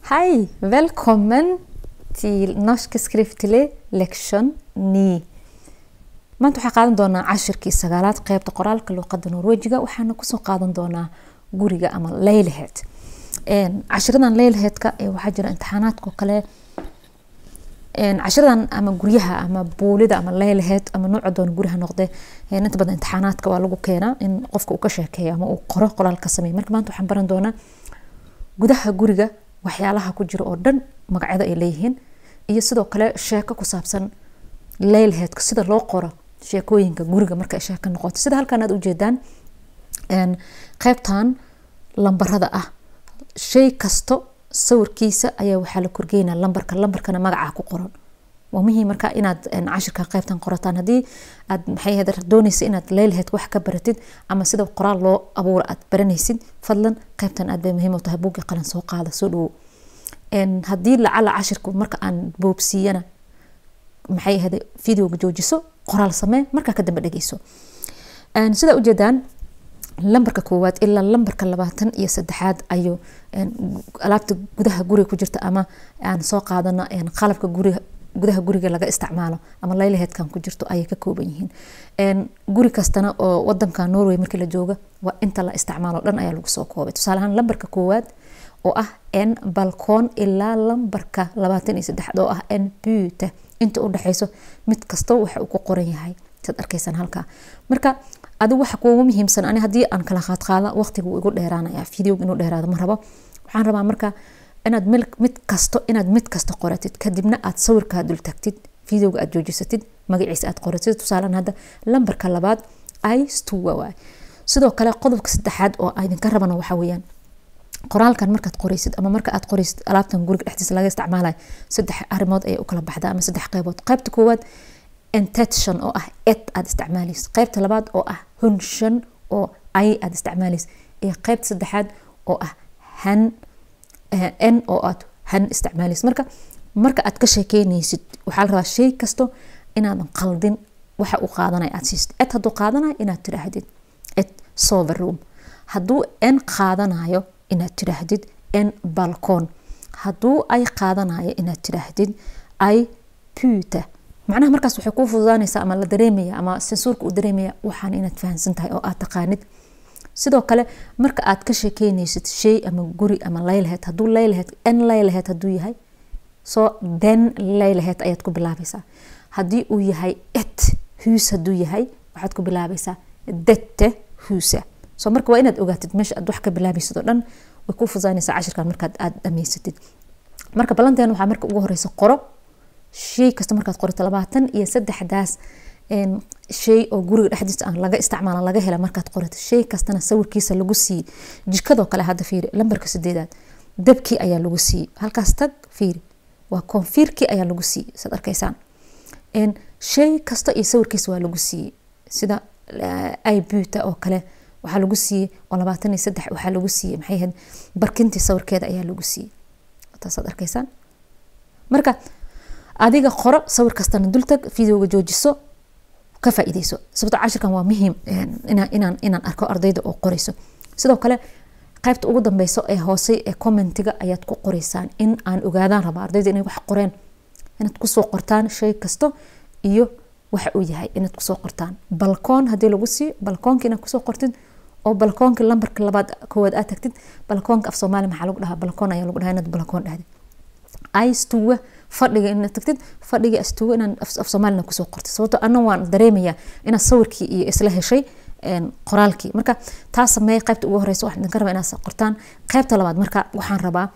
Hej! Välkommen till Norsk skriftlig lektion 9. maanta waxaan qaadan doonaa cashirkii sagaalaad qeybta qoraalka luuqada norwejiga waxaana kusoo qaadan doonaa guriga ama leylaheed cashiradan leylaheedka waxaa jira imtixaanaadko kale cashiradan ama guryaha ama buulida ama leylaheed ama nooca doona guriha noqde inta badan imtixaanaadka waa lagu keenaa in qofka uu ka sheekeeyo ama uu qoro qoraal ka sameeyo marka maanta waxaan baran doonaa gudaha guriga waxyaalaha ku jira oo dhan magacyada ay leeyihiin iyo sidoo kale sheeko ku saabsan leylaheedka sida loo qoro sheekooyinka guriga marka sheeko noqoto sida halkan aad ujeedaan qeybtan lambarada ah shay kasto sawirkiisa ayaa waxaa la korgeynaa lambarka lambarkana magacaa ku qoran waa muhiim marka inaad cashirka qeybtan qorataan haddii aad maxay dooneysa inaad leylaheed wax ka baratid ama sida qoraal loo abuura aad baranaysid fadlan qeybtan aad bay muhiim u tahay buuggii qalin soo qaada soo dhawo haddii lacala cashirku marka aan boobsiiyana maxay ahade videoga joojiso qoraal samee markaa ka dambe dhegeyso sidaa ujeedaan lambarka koowaad ilaa lambarka labaatan iyo saddexaad ayuu alaabta gudaha guriga ku jirta ama aan soo qaadano qalabka guriga gudaha guriga laga isticmaalo ama leylaheedkan ku jirto ayay ka kooban yihiin guri kastana oo wadanka norway markii la jooga waa inta la isticmaalo dhan ayaa lagu soo koobay tusaale ahaan lambarka koowaad oo ah n balkoon ilaa lambarka labaatan iyo saddexaad oo ah n buute inta u dhexeyso mid kasta waxa uu ku qoran yahay saad arkaysaan halkaa marka adigu waxa kuugu muhiimsan ani haddii aan kala qaadqaada waqtiga wuu igu dheeraanaya videoga inuu dheeraado ma rabo waxaan rabaa marka inaad mid kasto inaad mid kasta qoratid kadibna aad sawirkaa dul tagtid videoga aad joojisatid magaciisa aad qoratid tusaalen hadda lambarka labaad istuwa waay sidoo kale qodobka saddexaad oo idinka rabana waxa weeyaan qoraalkan markaad qoreysid ama marka aad qoreysid alaabtan guriga dhexdiisa laga isticmaalayo saddex arrimood ayay u kala baxdaa ama saddex qeybood qeybta koowaad intention oo ah ed aad isticmaaleysid qeybta labaad oo ah hunshan oo ay aad isticmaaleysid iyo qeybta saddexaad oo ah han n oo aad han isticmaaleysid marka marka aad ka sheekeyneysid waxaa la rabaa shay kasto inaadan qaldin waxa uu qaadanaya aad siisid ed hadduu qaadanayo inaad tidhaahdid ed sover room hadduu n qaadanayo inaad tidhaahdid n balcon hadduu ay qaadanayo inaad tidhaahdid ay puta macnaha markaas waxay kuu fududaanaysaa ama la dareemaya ama sensuurka uu dareemaya waxaan inaad fahamsan tahay oo aad taqaanid sidoo kale marka aad ka sheekeyneysid shay ama guri ama leylaheed hadduu leylaheed n leylaheed hadduu yahay soo den leylaheed ayaad ku bilaabaysaa haddii uu yahay et huus hadduu yahay waxaad ku bilaabaysaa dette huusa soo marka waa inaad ogaatid meesha aad wax ka bilaabaysid oo dhan way kuu fududaanaysaa cashirkan markaad aad dhamaysatid marka ballanteen waxaa marka ugu horeysa qoro shay kasta markaad qorito labaatan iyo saddexdaas shay oo guriga dhexdiisa aan laga isticmaala laga hela markaad qorito shay kastana sawirkiisa lagu siiyey jikadoo kale hadda fiiri lambarka sideedaad dabkii ayaa lagu siiyey halkaas tag fiiri waa koonfiirkii ayaa lagu siiyey saad arkaysaan shay kasta iyo sawirkiisa waa lagu siiyey sida ibuta oo kale waxaa lagu siiyey oo labaatan iyo saddex waxaa lagu siiyey maxay ahayd barkintii sawirkeeda ayaa lagu siiyey taasaad arkaysaan marka adiga qoro sawir kastana dultag videoga joojiso ka faa'iideyso sababto cashirkan waa muhiim inaan inaan arko ardayda oo qoreyso sidoo kale qaybta ugu dambeyso ee hoose ee commentiga ayaad ku qoreysaan in aan ogaadaan raba ardayda inay wax qoreen inaad kusoo qortaan shay kasto iyo waxa uu yahay inaad kusoo qortaan balkoon haddii lagu siiyo balkoonka inaad kusoo qortid oo balkoonka lambarka labaad koowaad aad tagtid balkoonka af soomaali maxaa lagu dhahaa balkoon ayaa lagu dhahaa inaad balkoon dhahdid istuwa fadhiga inaad tagtid fadhiga astuwa inaan af soomaalina kusoo qortid sababto ana waan dareemayaa inaad sawirkii iyo isla heshay qoraalkii marka taa sameey qaybta ugu horeysa waxaan idinka rabaa inaad qortaan qaybta labaad marka waxaan rabaa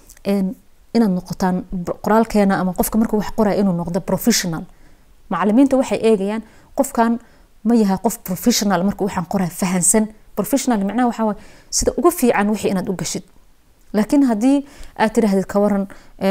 inaad noqotaan qoraalkeena ama qofka markuu wax qoraya inuu noqdo professional macalimiinta waxay eegayaan qofkan ma yahay qof professional marka waxaan qoraya fahansan professional macnaha waxaa waay sida ugu fiican wixii inaad u gashid laakiin haddii aad tiraahdid ka waran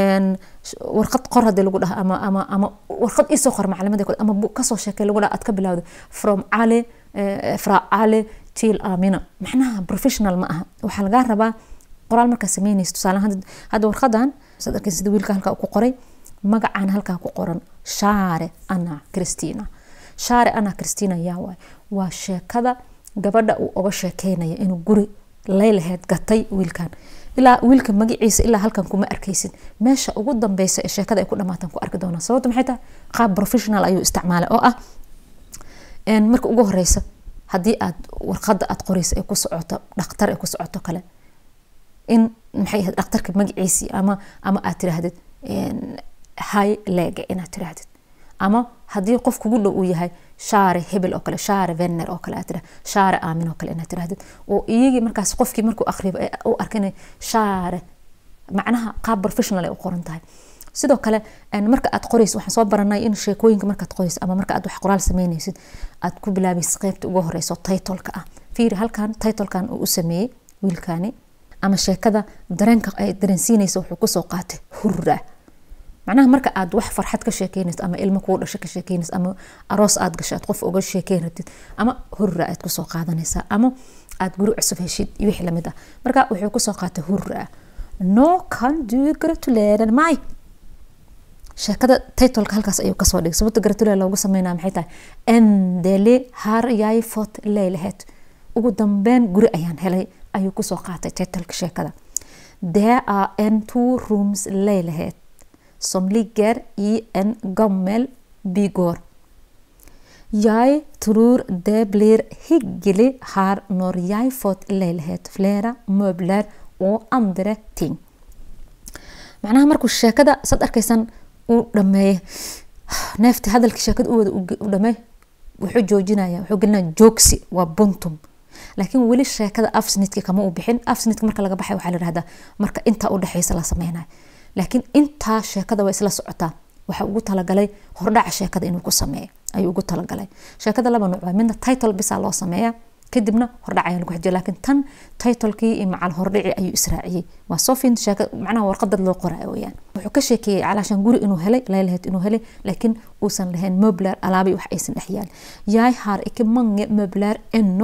warqad qor hadii lagu dhaha ama ama ama warqad isoo qor macalimada ama kasoo sheekay lagu dhaha aad ka bilowda from cali fra cali til amina macnaha professional ma aha waxaa lagaa rabaa qoraal markaa sameynaysa tusaale hadda warqadan saad arkay sida wiilka halkaa ku qoray magacaan halkaa ku qoran shaare ana christina shaare ana christina yaa waay waa sheekada gabadha uu oga sheekeynaya inuu guri laylaheed gatay wiilkan ilaa wiilka magaciisa ilaa halkan kuma arkaysid meesha ugu dambeysa ee sheekada ay ku dhamaatan ku arki doonaan sababta maxay tahay qaab professional ayuu isticmaalay oo ah marka ugu horeysa haddii aad warqada aad qoreysa ay ku socoto dhaktar ay ku socoto kale in maxay ahayd dhakhtarka magaciisii ama ama aad tiraahdid high lega inaad tiraahdid ama haddii qof kugu dhow uu yahay shaare hebel oo kale shaare venner oo kale aad tira shaare aamin oo kale inaad tirahdid oo iyagii markaas qofkii markuu akhriyo u arkin shaare macnaha qaab professional ay u qoran tahay sidoo kale marka aad qoreysid waxaan soo baranay in sheekooyinka markaad qoreysid ama marka aad wax qoraal sameyneysid aad ku bilaabaysid qeybta ugu horeyso titleka ah fiiri halkan titlekan uu u sameeyey wiilkani ama sheekada dareenka ay dareensiinaysa wuxuu kusoo qaatay hurra macnaha marka aad wax farxad ka sheekeynaysid ama ilmo kuu dhasho ka sheekeynaysid ama aroos aad gasho aad qof uga sheekeyn rabtid ama hurra aad kusoo qaadanaysaa ama aad guri cusub heshid iyo wixii lamid ah marka wuxuu kusoo qaatay hurra no can do gratuleren my sheekada titleka halkaas ayuu kasoo dhigay sababta gratulere loogu sameynaya maxay tahay endele har yay fot leylahed ugu dambeyn guri ayaan helay ayuu kusoo qaatay titleka sheekada there are en two rooms leylahed som ligger i en gammel bygård. Jeg tror det blir hyggelig her når jeg fått leilighet, flere møbler og andre ting. macnaha markuu sheekada saad arkaysan uu dhameeyey neefta hadalka sheekada u wada u dhameey wuxuu joojinaya wuxuu gelinaya joogsi waa buntum laakiin weli sheekada afsnidka kama u bixin afsnidka marka laga baxay waxaa la yihahdaa marka intaa udhexeysa la sameynayo laakiin intaa sheekada waa isla socotaa waxa ugu talagalay hordhaca sheekada inuu ku sameeyo ayuu ugu talagalay sheekada laba nuuc waa midna title bisa loo sameeya kadibna hordhac ayaa lagu xejiya laakiin tan titlekii iyo macal hordhici ayuu israaciyey waa sofin sheeka macnaha warqadad loo qoraayo weyaan wuxuu ka sheekeeyey calaashan guri inuu helay laylaheed inuu helay laakiin uusan lahayn mobler alaabi wax aysan dhex yaal yaay har ikke mange mobler eno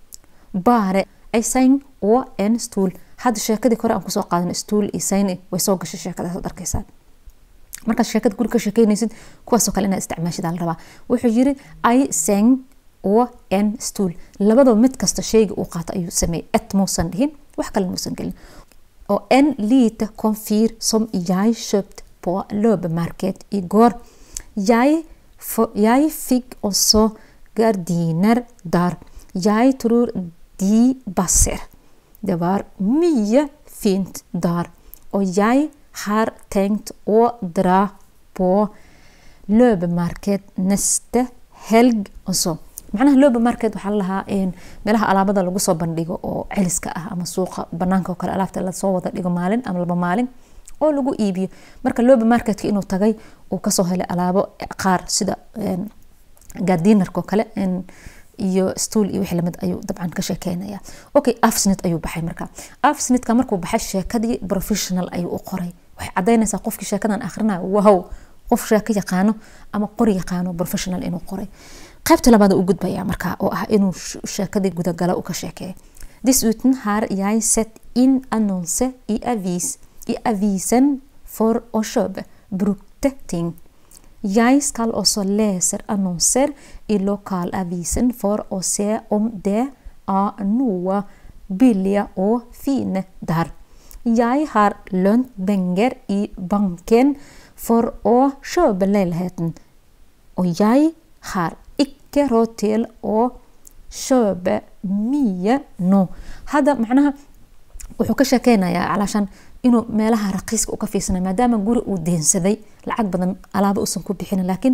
bare ay sayn oo en stool hadda sheekadii kore aan kusoo qaadan stool iyo sayn way soo gashay sheekadaas ad arkaysaan markaad sheekada guri ka sheekeynaysid kuwaasoo kale inaad isticmaashida la rabaa wuxuu yiri ay seng oo en stool labadaba mid kasta sheyga uu qaato ayuu sameeyey et muusan dhihin wax kale muusan gelin och en lite komfyr som jag köpt på löpmarket igår. Jag, jag fick också gardiner där. Jag tror de passer. Det var mycket fint där och jag har tänkt att dra på löpmarket nästa helg också. macnaha loba market waxaa lalahaa meelaha alaabada lagu soo bandhigo oo celiska ah ama suuqa banaanka oo kale alaabta lasoo wada dhigo maalin ama laba maalin oo lagu iibiyo marka loba marketka inuu tagay uu kasoo helay alaabo qaar sida gardinarka oo kale iyo stool iyo wixii lamid ayuu dabcan ka sheekeynaya okay afsnit ayuu baxay marka afsnitka markuu baxay sheekadii professional ayuu u qoray waxay cadaynaysaa qofkii sheekadan akhrinayo wow qof sheeko yaqaano ama qori yaqaano professional inuu qoray qaybta labaad u gudbaya marka oo ah inuu sheekadii gudagala u ka sheekeeyo dessutom har jag sett in annonse i avis i avisen för att köpa brukte ting. Jag ska också läsa annonser i lokalavisen för att se om det är några billiga och fina där. Jag har lånt pengar i banken för att köpa lägenheten och jag har icke råd till att köpa mye no hadda macnaha wuxuu ka sheekeynayaa calaashan inuu meelaha raqiiska u ka fiirsanay maadaama guri uu deensaday lacag badan alaabo uusan ku bixin laakiin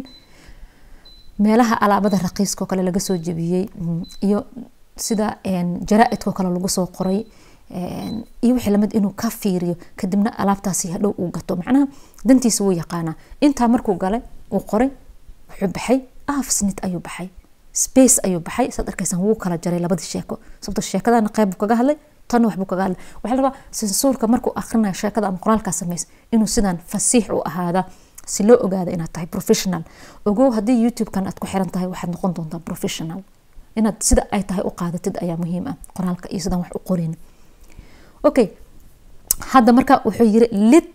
meelaha alaabada raqiiska oo kale laga soo jebiyey iyo sida jaraa-idka oo kale lagu soo qoray iyo wixii lamid inuu ka fiiriyo kadibna alaabtaasi hadhow uu gato macnaha dantiisa wuu yaqaanaa intaa markuu galay uu qoray wuxuu baxay afsnit ayuu baxay space ayuu baxay saad arkaysaan wuu kala jaray labadii sheeko sababto sheekadana qayb buu kaga hadlay tanna waxbuu kaga hadlay waxaa la rabaa sensuurka markuu akhrinayo sheekada ama qoraalkaa sameys inuu sidan fasiix u ahaada si loo ogaado inaad tahay professional ogow haddii youtube-kan aad ku xiran tahay waxaad noqon doontaa professional inaad sida ay tahay u qaadatid ayaa muhiim ah qoraalka iyo sidaan wax u qorin okay hadda marka wuxuu yiri lid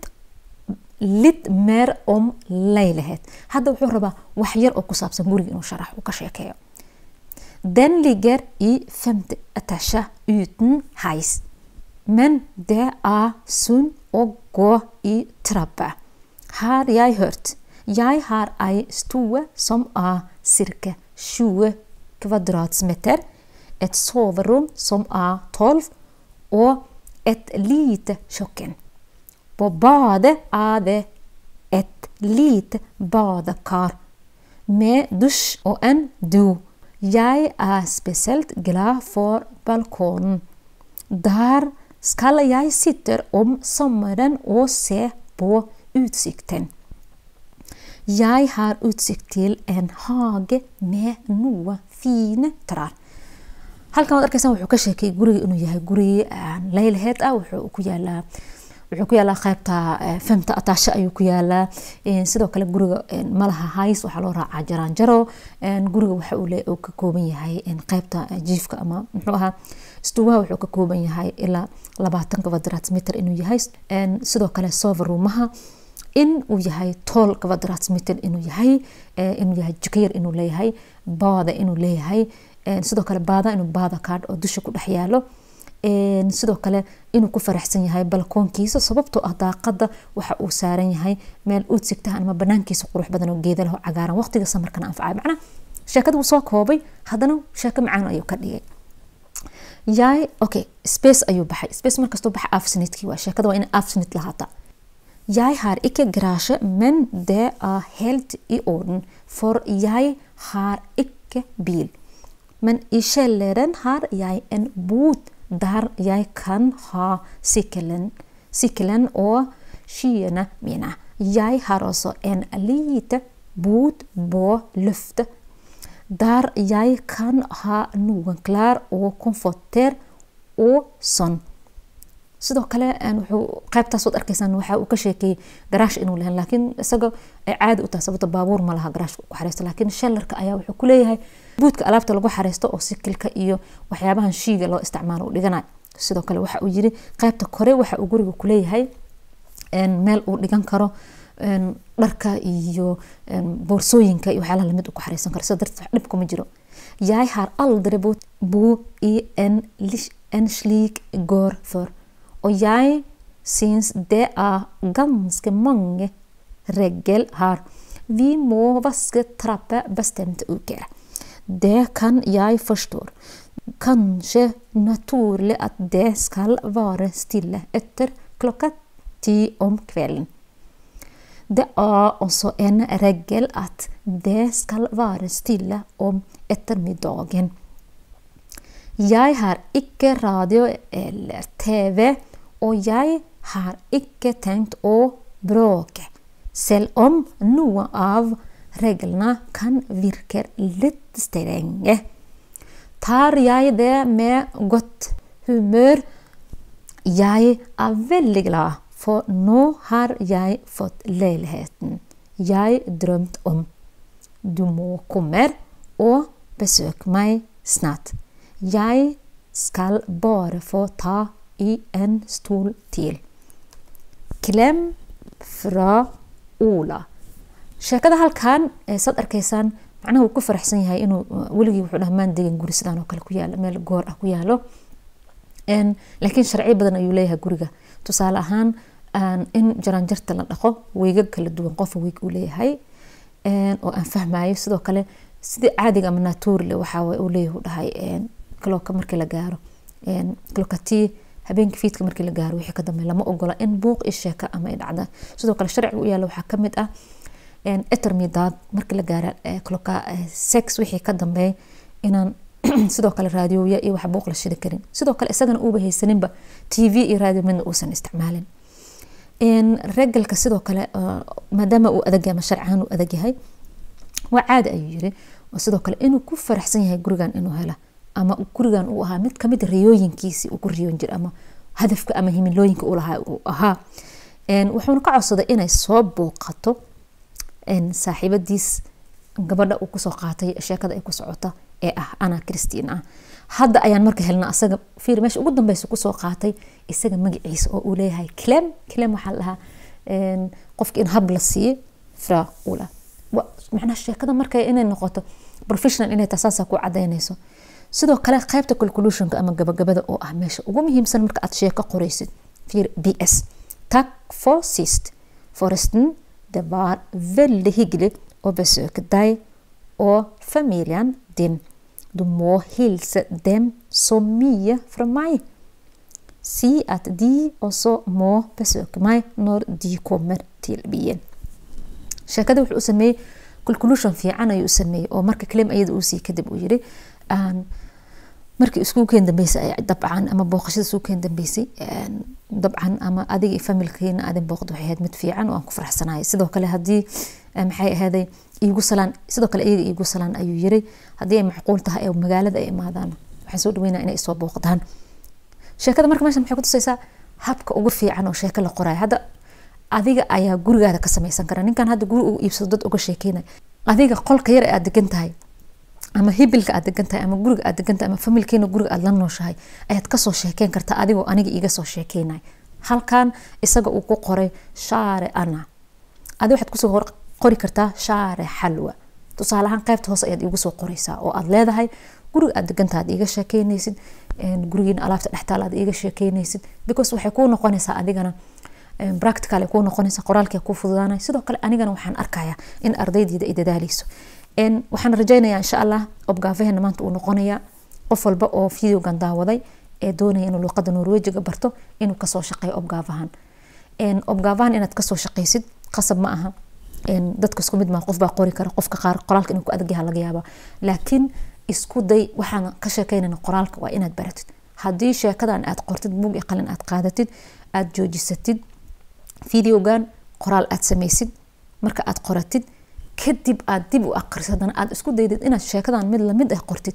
lid meer om laylaheed hadda wuxuu rabaa wax yar oo ku saabsan guriga inuu sharax uu ka sheekeeyo den ligger i femte etasje uten heis men det er sunt å gå i trappa. Har jeg hørt. Jeg har ei stue som er ca. 20 kvadratmeter, et soverom som er 12, og et lite kjøkken. På badet er det et lite badekar med dusj og en do. Jeg er spesielt glad for balkongen. Der skal jeg sitte om sommeren og se på utsikten. Jeg har utsikt til en hage med noe fine trær. halkan waad arkeysan wuxuu ka sheekay guriga inuu yahay guri leylaheed ah wuxuu ku yaalaa wuxuu ku yaalaa qaybta femta ataasho ayuu ku yaalaa sidoo kale guriga malaha hays waxaa loo raacaa jaraanjaro guriga waxa uu ka kooban yahay qaybta jiifka ama muxuu ahaa stuwaha wuxuu ka kooban yahay ilaa labaatan kvadratmeter inuu yahay sidoo kale soverumaha in uu yahay tool kvadratmeter inuu yahay inuu yahay jikayar inuu leeyahay baada inuu leeyahay sidoo kale baada inuu baada kaadh oo dusha ku dhex yaalo sidoo kale inuu ku faraxsan yahay balkoonkiisa sababtoo ah daaqada waxa uu saaran yahay meel udsigta ama banaankiisa qurux badan oo geeda leh oo cagaaran waqtiga samarkana anfacay macnaa sheekada wuu soo koobay haddana sheeko macaan ayuu ka dhigay yaay okay space ayuu baxay space markastuu baxa afsnitkii waa sheekada waa in afsnit lahaata Jeg har ikke garasje, men det er helt i orden, for jeg har ikke bil. Men i kjelleren har jeg en bod der jeg kan ha sykkelen, sykkelen og skiene mine. Jeg har også en lite bod på luftet der jeg kan ha noen klær og komforter og sånn. sidoo kale wuxuu qaybtaas waad arkaysaan waxa uu ka sheekeeyey garaash inuu lahayn laakiin isaga ay caadi u tahay sababta baabuur ma laha garaashka ku xareysto laakiin shellarka ayaa wuxuu ku leeyahay buudka alaabta lagu xareysto oo sikilka iyo waxyaabahan shiiga loo isticmaalo u dhiganayo sidoo kale waxa uu yiri qaybta kore waxa uu guriga ku leeyahay meel uu dhigan karo dharka iyo boorsooyinka iyo waxyaalaha lamid uu ku xareysan karo sida darteed wax dhib kuma jiro jeg har aldri bo i en, en slik gård før Og jeg syns det er ganske mange regler her. Vi må vaske trappa bestemte uker. Det kan jeg forstå. Kanskje naturlig at det skal være stille etter klokka ti om kvelden. Det er også en regel at det skal være stille om ettermiddagen. Jeg har ikke radio eller TV, og jeg har ikke tenkt å bråke, selv om noen av reglene kan virke litt strenge. Tar jeg det med godt humør? Jeg er veldig glad, for nå har jeg fått leiligheten jeg drømte om. Du må komme og besøke meg snart. Jeg skal bare få ta i en stol til. Klem fra Ola. sheekada halkan saad arkaysaan macnaha wuu ku faraxsan yahay inuu weligii wuxuu dhamaan degan guri sidaan oo kale ku yaalo meel goor ah ku yaalo laakiin sharciyo badan ayuu leeyahay guriga tusaale ahaan in jaraanjarta la dhaqo weygag kala duwan qofa weyg uu leeyahay oo aan fahmayo sidoo kale sidii caadiga ama naturle waxaa uu leeyahay dhahay clocka markii la gaaro clockatii habeenka fiidka markii la gaaro wixii ka dambe lama ogola in buuq iyo sheeka ama ay dhacda sidoo kale sharciga u yaala waxaa kamid ah etermidaad markii la gaara clocka sex wixii ka dambeey inaan sidoo kale raadiyooya iyo wax buuq la shidi karin sidoo kale isagana uuba haysaninba t v iyo raadiyo midna uusan isticmaalin regalka sidoo kale maadaama uu adag ama sharcahaan uu adag yahay waa caadi ayuu yiri sidoo kale inuu ku faraxsan yahay gurigan inuu hela ama gurigan uu ahaa mid kamid riyooyinkiisii uu ku riyoon jira ama hadafka ama himilooyinka uu lahaa uu ahaa wuxuuna ka codsaday inay soo booqato saaxiibadiis gabadha uu kusoo qaatay sheekada ay ku socota ee ah ana christiin ah hadda ayaan marka helna asaga fiir meesha ugu dambeysa kusoo qaatay isaga magaciisa oo uu leeyahay clem clem waxaa la dhahaa qofka in hab la siiyo fra ula macnaha sheekada marka inay noqoto professional inay tahay saasaa ku cadaynayso sidoo kale qaybta calculationka ama gabagabada oo ah meesha ugu muhiimsan marka aad sheeko qoraysid fiir b s tack for sist forresten det var väldigt hyggligt att besöka dig och familjen din du må hilsa dem så mycket från mig si att de också må besöka mig när de kommer till byen sheekada wuxuu u sameeyey calculation fiican ayuu u sameeyey oo marka claim ayada uu sii kadib uu yiri markii iskuulkeen dambeysay ay dabcan ama booqashada iskuulkeen dambeysay dabcan ama adiga iyo familkeena aadin booqdo waxay ahayd mid fiican oo aan ku faraxsanahay sidoo kale haddii maxay ahaaday iigu salaan sidoo kale iyaga iigu salaan ayuu yiri haddii ay macquul tahay ee magaalada ay imaadaan waxaan soo dhaweynaa inay soo booqdaan sheekada marka meeshan maxay ku tusaysaa habka ugu fiican oo sheeko la qorayo hadda adiga ayaa gurigaada ka samaysan kara ninkan hadda guri uu iibsado dad uga sheekeynay adiga qolka yar ee aad degan tahay ama hibilka aad degan tahay ama guriga aad degan tahay ama familkeena guriga aad la nooshahay ayaad kasoo sheekeyn kartaa adigoo aniga iga soo sheekeynay halkan isaga uu ku qoray shaare ana adi waxaad kusoo qori kartaa shaare xalwa tusaale ahaan qaybta hoose ayaad iigu soo qoraysaa oo aad leedahay guriga aad degantaha aad iiga sheekeynaysid gurigiina alaabta dhextaala aad iiga sheekeynaysid because waxay kuu noqonaysaa adigana practical kuu noqonaysa qoraalkii kuu fududaanay sidoo kale anigana waxaan arkayaa in ardaydeeda ay dadaaleyso waxaan rajaynayaa insha allah obgaafahena maanta uu noqonaya qof walba oo videogan daawaday ee doonaya inuu luuqada norwejiga barto inuu kasoo shaqeeyo obgaafahan obgaafahan inaad kasoo shaqeysid qasab ma aha dadka isku mid maa qof baa qori kara qofka qaar qoraalka inuu ku adagyaha laga yaaba laakiin isku day waxaan ka sheekeynayna qoraalka waa inaad baratid haddii sheekadan aad qortid buug iyo qalin aad qaadatid aad joojisatid videogan qoraal aad samaysid marka aad qoratid kadib aad dib u aqrisid haddana aad isku daydid inaad sheekadan mid lamid ah qortid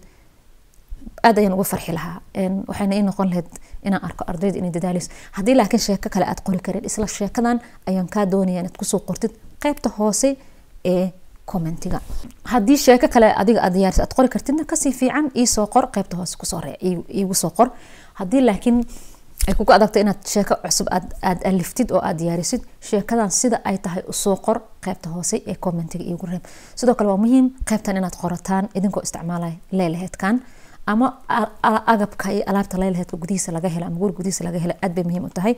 aad ayaan uga farxi lahaa waxayna ii noqon lahayd inaan arko ardayda inay dadaaleyso haddii laakiin sheeko kale aad qori karin isla sheekadan ayaan kaa doonaya inaad kusoo qortid qaybta hoose ee commentiga haddii sheeko kale adiga aad diyaaris aad qori kartidna kasii fiican iisoo qor qaybta hoose kusoo ree iigu soo qor haddii laakiin ay kugu adagto inaad sheeko cusub aad aliftid oo aad diyaarisid sheekadan sida ay tahay usoo qor qaybta hoose ee commentiga iigu reeb sidoo kale waa muhiim qaybtan inaad qorataan idinkoo isticmaalaya leelaheedkan ama agabka iyo alaabta leelaheedka gudihiisa laga helo ama guri gudihiisa laga helo aad bay muhiim u tahay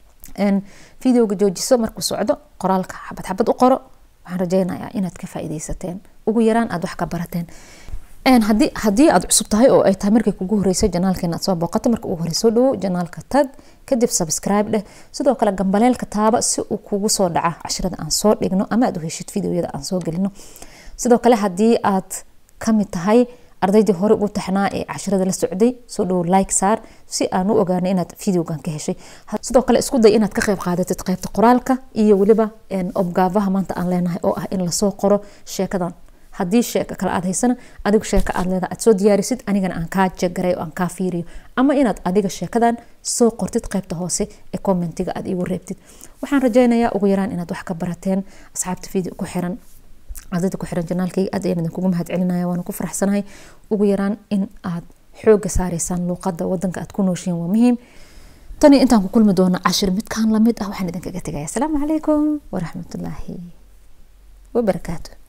videoga joojiso markuu socdo qoraalka xabad xabad u qoro waxaan rajeynayaa inaad ka faaideysateen ugu yaraan aad wax ka barateen hadii haddii aad cusub tahay oo ay tahay markay kugu horeysay janaalkeena aad soo booqato marka ugu horey soo dhawo janaalka tag kadib subscribe dheh sidoo kale gambaleelka taaba si uu kugu soo dhaca cashirada aan soo dhigno ama aad u heshid videoyada aan soo gelino sidoo kale haddii aad kamid tahay ardaydii hore ugu taxnaa ee cashirada la socday soo dhawo like saar si aan u ogaanay inaad videogan ka heshay sidoo kale isku day inaad ka qayb qaadatid qaybta qoraalka iyo weliba obgaabaha maanta aan leenahay oo ah in lasoo qoro sheekadan haddii sheeko kale aad haysana adigu sheeko aad leedahay aad soo diyaarisid anigana aan kaa jagaray oo aan kaa fiiriyo ama inaad adiga sheekadan soo qortid qaybta hoose ee commentiga aad iigu reebtid waxaan rajeynayaa ugu yaraan inaad wax ka barateen asxaabta video ku xiran ardayda ku xiran janaalkayga aad ayaan idinkugu mahad celinaya waana ku faraxsanahay ugu yaraan in aad xooga saareysaan luuqada wadanka aad ku nooshiin waa muhiim tani intaan ku kulmi doono cashir midkaan lamid ah waxaan idinkaga tegaya asalaamu calaykum waraxmatullaahi wabarakaatu